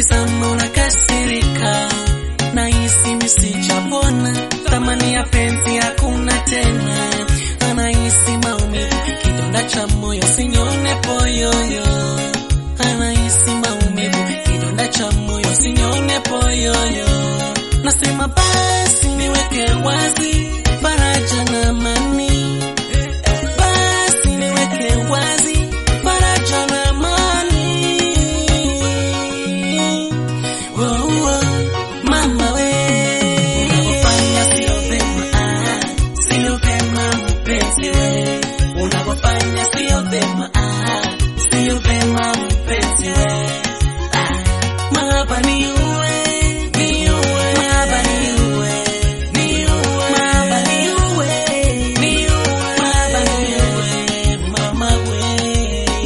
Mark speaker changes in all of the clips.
Speaker 1: nikitizama unakasirika, nahisi nisijapona, thamani ya penzi hakuna tena, anahisi maumivu, kidonda cha moyo sinyone poyoyo, anahisi maumivu, kidonda cha moyo sinyone poyoyo, nasema basi niweke wazi faraja na amani, basi niweke wazi faraja na amani. Oh, oh, mama we, unavyofanya sio vema, ah, sio vema mpenzi we, unavyofanya sio vema, ah, sio vema mpenzi we, ah, mahaba ni uwe, ni uwe, mahaba ni uwe, ni uwe, mahaba ni uwe, ni uwe, mahaba ni uwe, mama we,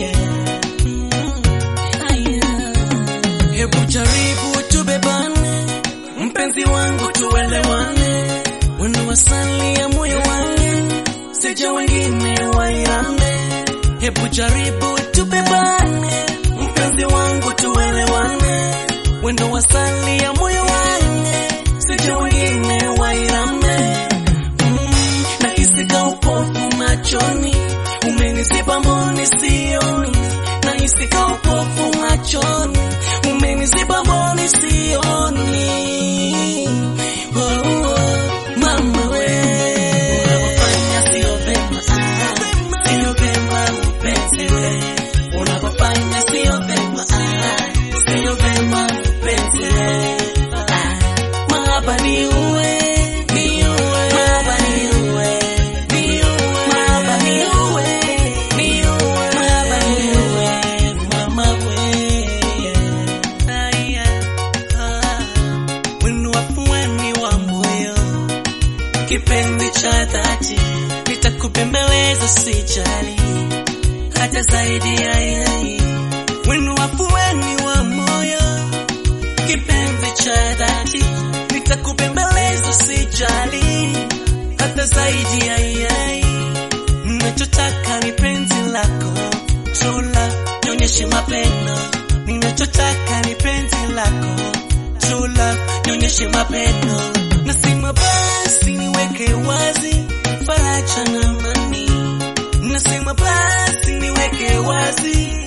Speaker 1: Hebu jaribu tubebane, mpenzi wangu tuelewane, wenu wasali ya moyo wangu, sija wengine wairame. Hebu jaribu tubebane, mpenzi wangu tuelewane, wenu wasali ya moyo wangu, sija wengine wairame. Mm, nahisi ka upofu machoni, umeniziba mboni sioni, nahisi ka upofu machoni, umeniziba mboni sioni. Oh, oh, mama we, unavyofanya sio vema, ah, sio vema mpenzi we, unavyofanya sio vema, ah, sio vema mpenzi we, ah, mahaba ni uwe, ni uwe, mahaba ni uwe, ni uwe, mahaba ni uwe, ni uwe, mahaba ni uwe, mama we, aya, ah, wenu wafuani wa moyo kipenzi cha dhati, nitakupembeleza sijali, hata zaidi ya yai, wenu wafueni wa moyo, kipenzi cha dhati, nitakupembeleza sijali, hata zaidi ya yai, ninachotaka ni penzi lako, chula, nionyeshe mapendo, ninachotaka ni penzi lako, chula, nionyeshe mapendo, nasema basi niweke wazi faraja na amani, nasema basi niweke wazi